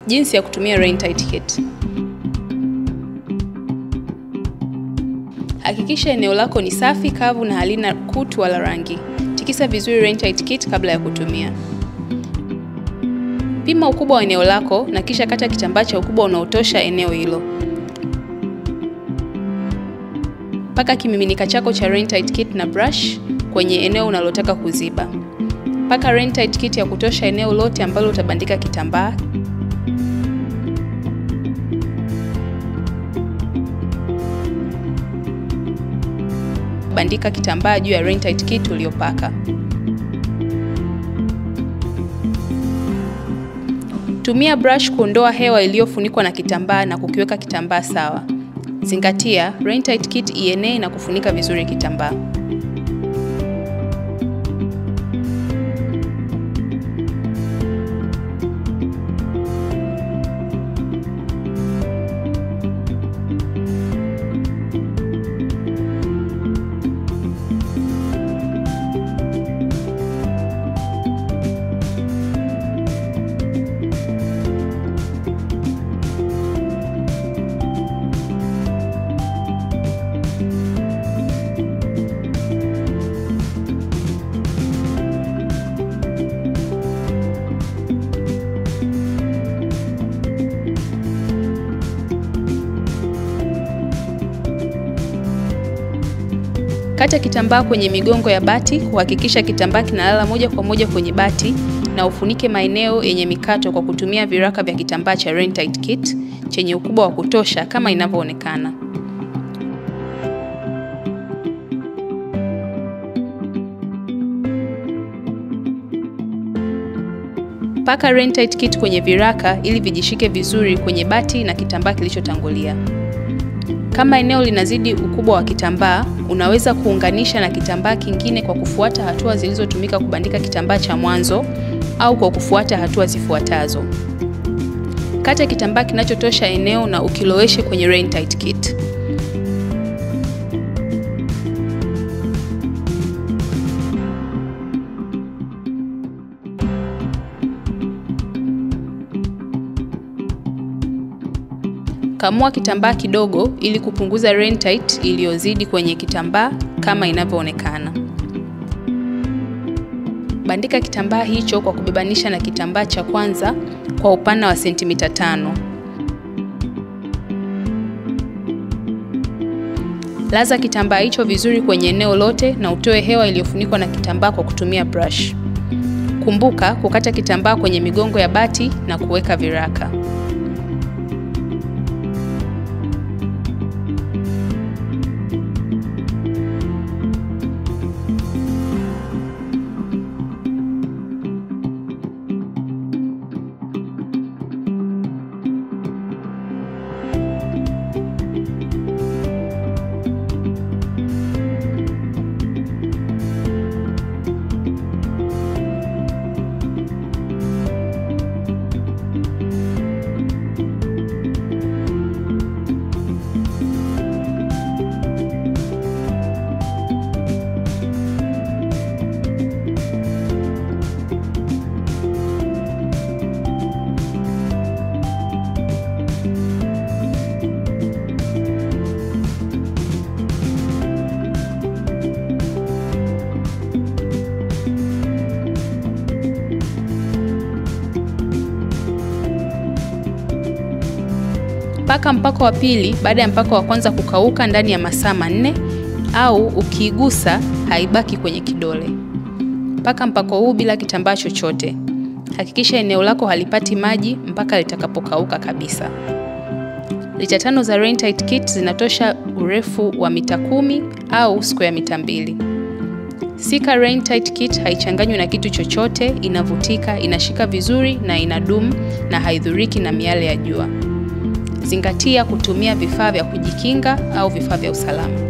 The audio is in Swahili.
Jinsi ya kutumia Rain Tight Kit. Hakikisha eneo lako ni safi, kavu na halina kutu wala rangi. Tikisa vizuri Rain Tight Kit kabla ya kutumia. Pima ukubwa wa eneo lako na kisha kata kitambaa cha ukubwa unaotosha eneo hilo. Paka kimiminika chako cha Rain Tight Kit na brush kwenye eneo unalotaka kuziba. Paka Rain Tight Kit ya kutosha eneo lote ambalo utabandika kitambaa. Bandika kitambaa juu ya Rain Tight Kit uliopaka. Tumia brush kuondoa hewa iliyofunikwa na kitambaa na kukiweka kitambaa sawa. Zingatia, Rain Tight Kit ienee na kufunika vizuri kitambaa. Kata kitambaa kwenye migongo ya bati, kuhakikisha kitambaa kinalala moja kwa moja kwenye bati na ufunike maeneo yenye mikato kwa kutumia viraka vya kitambaa cha Rain Tight Kit chenye ukubwa wa kutosha kama inavyoonekana. Paka Rain Tight Kit kwenye viraka ili vijishike vizuri kwenye bati na kitambaa kilichotangulia. Kama eneo linazidi ukubwa wa kitambaa, unaweza kuunganisha na kitambaa kingine kwa kufuata hatua zilizotumika kubandika kitambaa cha mwanzo au kwa kufuata hatua zifuatazo. Kata kitambaa kinachotosha eneo na ukiloweshe kwenye Rain Tight Kit. Kamua kitambaa kidogo ili kupunguza Rain Tight iliyozidi kwenye kitambaa kama inavyoonekana. Bandika kitambaa hicho kwa kubebanisha na kitambaa cha kwanza kwa upana wa sentimita tano. Laza kitambaa hicho vizuri kwenye eneo lote na utoe hewa iliyofunikwa na kitambaa kwa kutumia brush. Kumbuka kukata kitambaa kwenye migongo ya bati na kuweka viraka. Paka mpako wa pili baada ya mpako wa kwanza kukauka ndani ya masaa manne au ukiigusa haibaki kwenye kidole. Paka mpako huu bila kitambaa chochote. Hakikisha eneo lako halipati maji mpaka litakapokauka kabisa. Lita tano za Rain Tight Kit zinatosha urefu wa mita kumi au square mita mbili. Sika Rain Tight Kit haichanganywi na kitu chochote, inavutika, inashika vizuri na inadumu na haidhuriki na miale ya jua. Zingatia kutumia vifaa vya kujikinga au vifaa vya usalama.